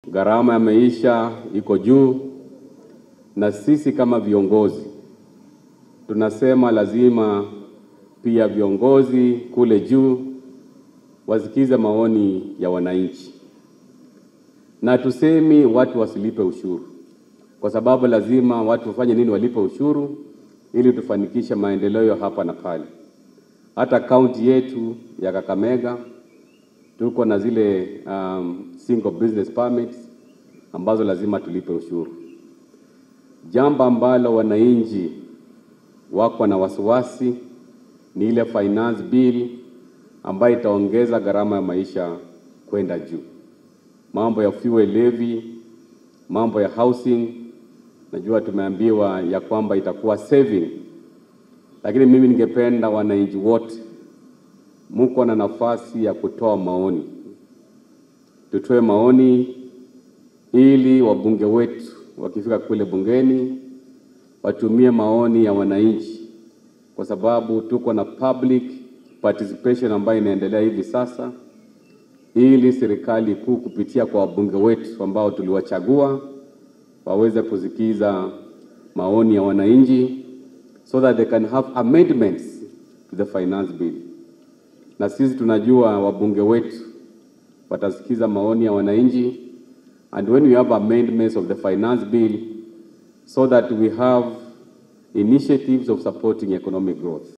gharama ya maisha iko juu, na sisi kama viongozi tunasema lazima pia viongozi kule juu wasikize maoni ya wananchi, na tusemi watu wasilipe ushuru, kwa sababu lazima watu wafanye nini? Walipe ushuru ili tufanikishe maendeleo hapa na pale. Hata kaunti yetu ya Kakamega tuko na zile um, single business permits ambazo lazima tulipe ushuru, jambo ambalo wananchi wako na wasiwasi ni ile finance bill ambayo itaongeza gharama ya maisha kwenda juu, mambo ya fuel levy, mambo ya housing. Najua tumeambiwa ya kwamba itakuwa saving, lakini mimi ningependa wananchi wote muko na nafasi ya kutoa maoni, tutoe maoni ili wabunge wetu wakifika kule bungeni watumie maoni ya wananchi, kwa sababu tuko na public participation ambayo inaendelea hivi sasa, ili serikali kuu kupitia kwa wabunge wetu ambao tuliwachagua waweze kusikiza maoni ya wananchi so that they can have amendments to the finance bill. Na sisi tunajua wabunge wetu watasikiza maoni ya wananchi, and when we have amendments of the finance bill so that we have initiatives of supporting economic growth.